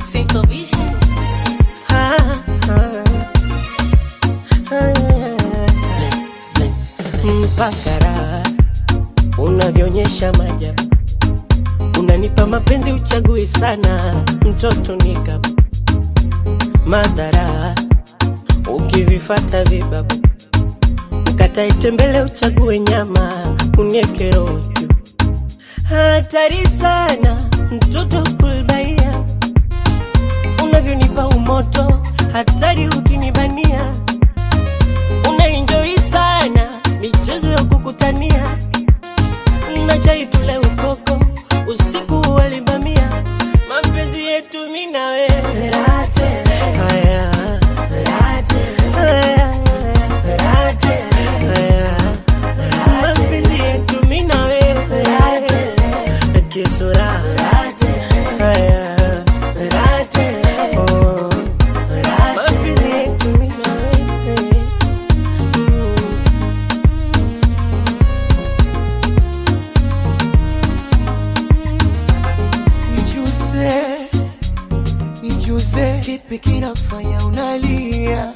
Central Vision. Ah, ah, ah. mpaka raha unavyoonyesha majabu, unanipa mapenzi uchagui sana, mtoto nika madhara ukivifata vibabu, ukatae tembele uchague nyama, unieke roho juu. Hatari sana mtoto kulbaia, unavyonipa umoto, hatari ukinibania, unaenjoi sana michezo ya kukutania, na chai tule ukoko, usiku walibamia, mapenzi yetu mimi na wewe haya haya haya mapenzi yetu mimi na wewe kisura haya oh mapenzi yetu mimi na wewe Mm. Nijuze, nijuze, kipi kinafanya unalia?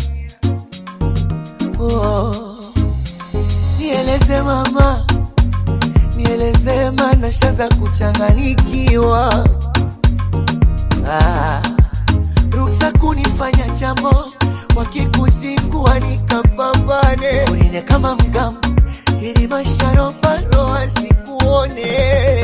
Oh, nieleze mama, nieleze mana shaza kuchanganikiwa. Ah, ruksa kunifanya jambo wakikuzingua nikapambane, unine kama mgamu ili masharobaro asikuone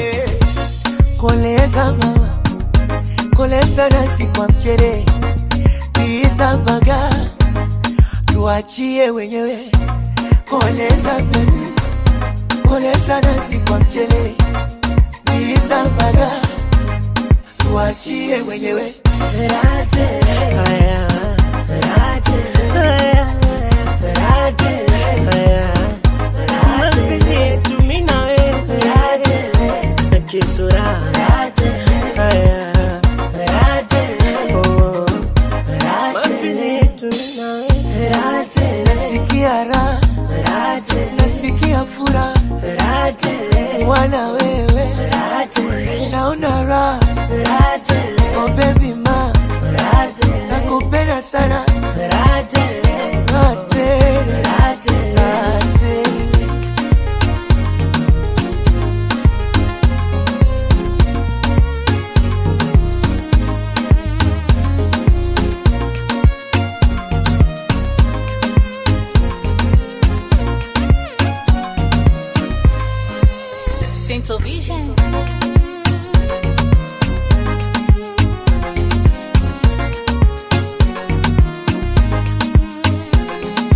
koleza mama koleza nasi kwa mchere biza baga tuachie wenyewe koleza baby koleza nasi kwa mchere biza baga tuachie wenyewe haya haya haya mapenzi yetu mimi na wewe kisura haya oh mapenzi yetu mimi na wewe nasikia raha nasikia furaha wana wewe naona raha oh baby ma nakupenda sana Raha tele, raha tele. Central Vision.